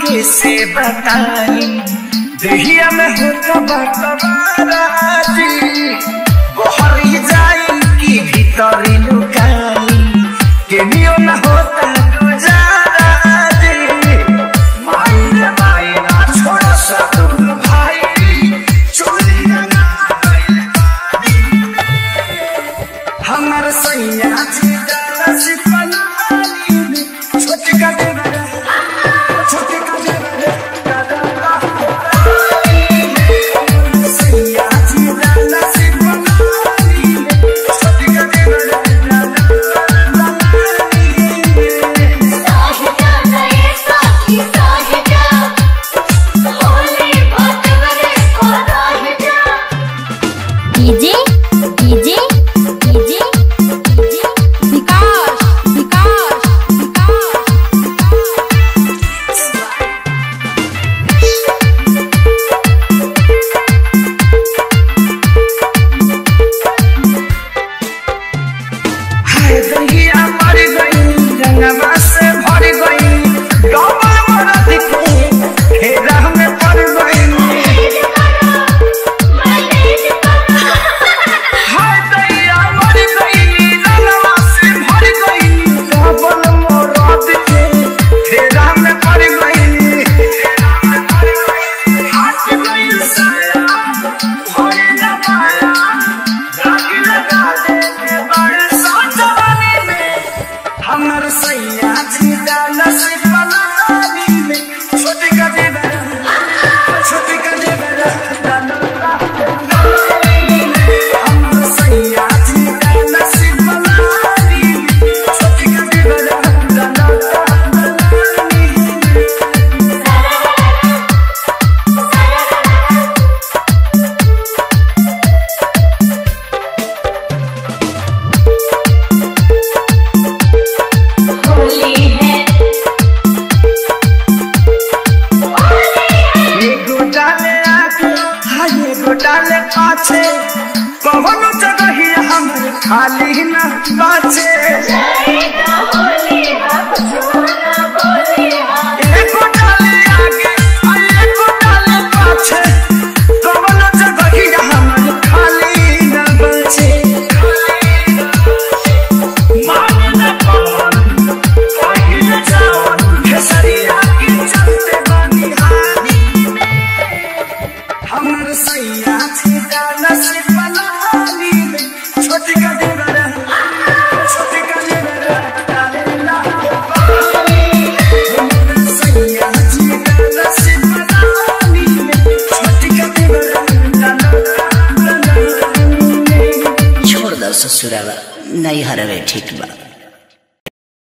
कैसे बताई दहिया में होता बटवाराजी बहरी जाई कि भीतरी लुकाई केनियो न होता गुजाराजी माई रे माई ना छोड़ सकूं भाई चोरी ना कइल हमर सैया जी डाला से पलानी में छोटी का देवरा छोटी का देवरा सैया जी डाला से पलानी में छोटी का देवरा साहिजा नए साथी साहिजा होली भटवरे को राहिजा DJ DJ DJ DJ Vikas Vikas Vikas हाय दहिया मर गई रंगवा से भर गई डबल मरद के हेरा में पड़ गई हाय दहिया मर गई रंगवा से भर गई डबल मरद के हेरा में पड़ गई हाथ गई साया भरे न पाया रागी लगा दे के बड़े साजवानी में हमर सैया जी डाला से पलानी में छोटी का देवरा छोटी का देवरा हमर सैया जी डाला से पलानी में छोटी का देवरा होली है एगो डाले आगे हाँ एगो डाले पाछे कौनो जगह ही हमर खाली न बाचे जाएगा होली हम सोना बोले हाँ एगो डाले आगे हाँ एगो डाले पाछे कौनो जगह ही हमर खाली न बाचे माने न पवन कहीं न जावन खेसरिया की चलते बानी हानी हमर सैया थी डाला से पलानी में छोटी का देवरा छोटी का देवरा डाले ला हमर सैया थी डाला से पलानी में छोटी का देवरा डाले ला छोड़ दो ससुरावा नहीं हरवे ठीक बा